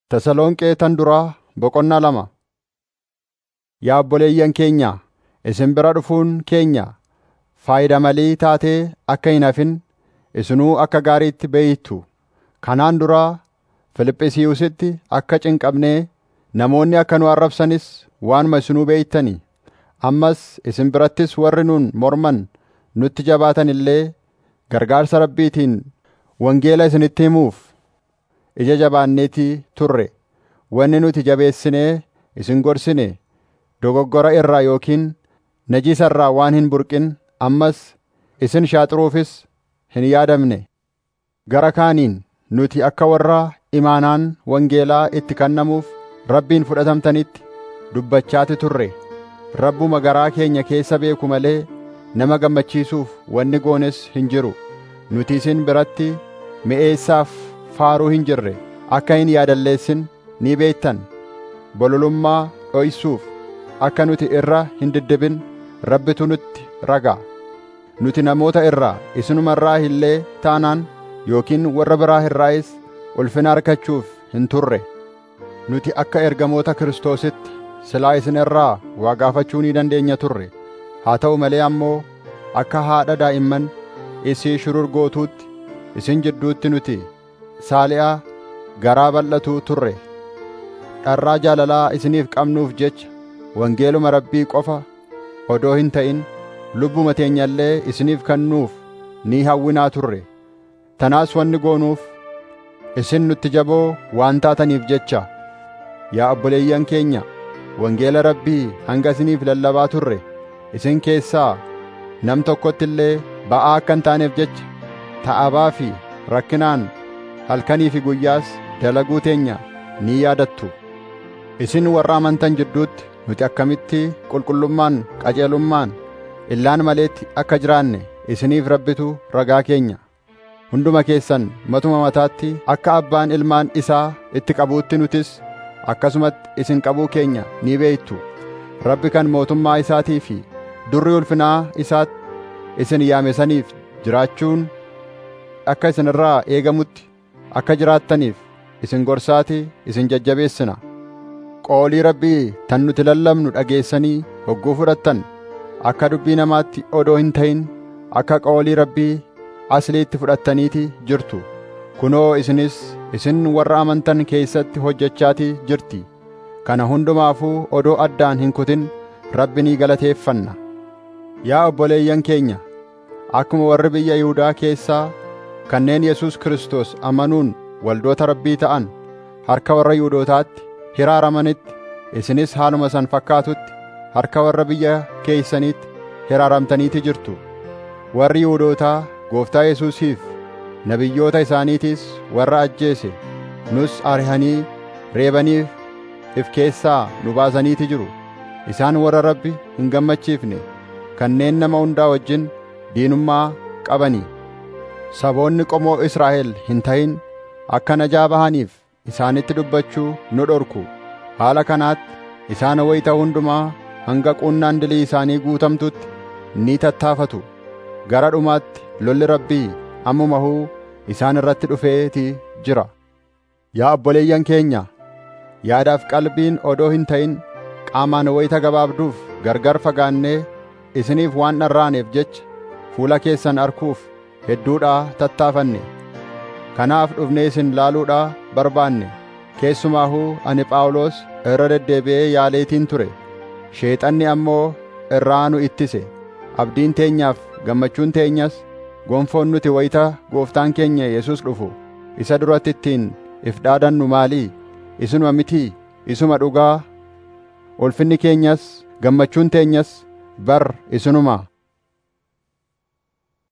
Tasalonqee tan duraa boqonnaa lama. Yaa obboleeyyan keenya, isin bira dhufuun keenya faayidaa malii taatee akka hin hafin isinuu akka gaariitti beeytu. Kanaan dura Fiiliphisiyuusitti akka cinqabnee namoonni akka nu arrabsanis waanuma isinuu beektanii. Ammas isin birattis warri nuun morman nutti jabaatan illee gargaarsa Rabbiitiin wangeela isinitti himuuf ija jabaanneetii turre. Wanni nuti jabeessinee isin gorsine dogoggora irraa yookiin najisa irraa waan hin burqin ammas isin shaaxuruufis hin yaadamne. Gara kaaniin nuti akka warra imaanaan wangeelaa itti kennamuuf Rabbiin fudhatamtanitti dubbachaati turre. Rabbuma garaa keenya keessa beeku malee nama gammachiisuuf wanni goones hin jiru. Nuti isin biratti mi'eessaaf faaruu hin jirre akka hin yaadalleessin ni beektan. Bololummaa dho'isuuf akka nuti irra hin diddibin Rabbitu nutti ragaa. Nuti namoota irraa isinuma irraa illee taanaan yookiin warra biraa irraayis ulfina argachuuf hin turre. Nuti akka ergamoota Kiristoositti silaa isin irraa waa gaafachuu ni dandeenya turre. Haa ta'u malee ammoo akka haadha daa'imman isii shururgootuutti isin jidduutti nuti saali'a garaa bal'atuu turre. Dharraa jaalalaa isiniif qabnuuf jecha wangeeluma Rabbii qofa odoo hin ta'in lubbuma teenya illee isiniif kennuuf ni hawwinaa turre. Tanaas wanni goonuuf isin nutti jaboo waan taataniif jecha. Yaa obboleeyyan keenya, wangeela Rabbii hanga isiniif lallabaa turre isin keessaa nam tokkotti illee ba'aa akka hin taaneef jecha ta'abaa fi rakkinaan halkanii fi guyyaas dalaguu teenya ni yaadattu. Isin warra amantan jidduutti nuti akkamitti qulqullummaan qajeelummaan illaan maleetti akka jiraanne isiniif rabbitu ragaa keenya. Hunduma keessan matuma mataatti akka abbaan ilmaan isaa itti qabuutti nutis akkasumatti isin qabuu keenya ni beektu. Rabbi kan mootummaa isaatii fi durri ulfinaa isaatti isin yaame saniif jiraachuun akka isin irraa eegamutti akka jiraattaniif isin gorsaati isin jajjabeessina. Qoolii Rabbii tan nuti lallabnu dhageessanii hogguu fudhattan akka dubbii namaatti odoo hin ta'in akka qoolii Rabbii asliitti fudhattaniiti jirtu. Kunoo isinis isin warra amantan keessatti hojjechaatii jirti. Kana hundumaafuu odoo addaan hin kutin Rabbi ni galateeffanna. Yaa obboleeyyan keenya, akkuma warri biyya Yihuudaa keessaa kanneen Yesuus Kiristoos amanuun waldoota Rabbii ta'an harka warra Yihuudootaatti hiraaramanitti isinis haaluma san fakkaatutti harka warra biyya keeysaniitti hiraaramtaniiti jirtu. Warri Yihuudootaa Gooftaa Yesuusiif nabiyyoota isaaniitiis warra ajjeese nus arihanii reebaniif if keessaa nu baasaniiti jiru. Isaan warra Rabbi hin gammachiifne kanneen nama hundaa wajjin diinummaa qabanii. Saboonni qomoo Israa'el hin ta'in akka najaa bahaniif isaanitti dubbachuu nu dhorku. Haala kanaatti isaan wayita hundumaa hanga quunnaan dilii isaanii guutamtutti ni tattaafatu. Gara dhumaatti lolli Rabbii ammuma huu isaan irratti dhufeetii jira. Yaa obboleeyyan keenya, yaadaaf qalbiin odoo hin ta'in qaamaan wayita gabaabduuf gargar fagaannee isiniif waan dharraaneef jecha fuula keessan arkuuf hedduudhaa tattaafanne. Kanaaf dhufnee isin laaluudhaa barbaanne. Keessumaahuu ani Phaawulos irra deddeebi'ee yaaleetiin ture. Sheexanni ammoo irraa nu ittise. Abdiin teenyaaf gammachuun teenyas gonfoon nuti wayita gooftaan keenya Yesuus dhufu isa duratti ittiin if dhaadannu maalii? Isinuma mitii? Isuma dhugaa? Ulfinni keenyas gammachuun teenyas bar isinuma.